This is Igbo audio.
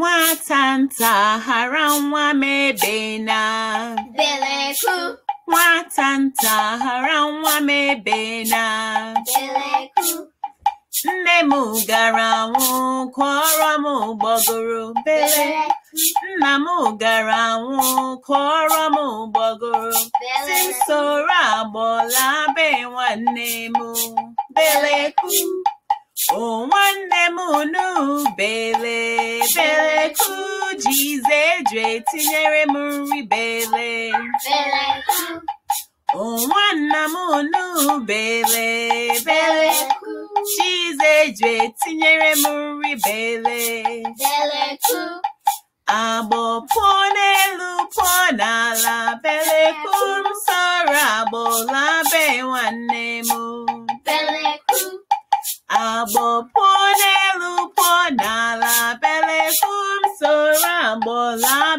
Nwata nta hara nwa m ebe na Beleku, Nwata nta hara nwa m ebe na Beleku, Nne m gara anwụ kụọrọ m gbọgoro bele Nna m gara anwụ kụọrọ m gbọgoro si Beleku, soro agbọla be nwanne m beleku o nwanne m nu bele beleku jize eju etinyere m nri bele Beleku, o nwanna m nu bele bele Beleku, jize eju etinyere m nri bele Beleku, Agbọ pụọ n'elu pụọ n'ala beleku m sọrọ agbọla be nwanne m Beleku, Agbọ pụọ n'elu pụọ n'ala beleku m soro agbọla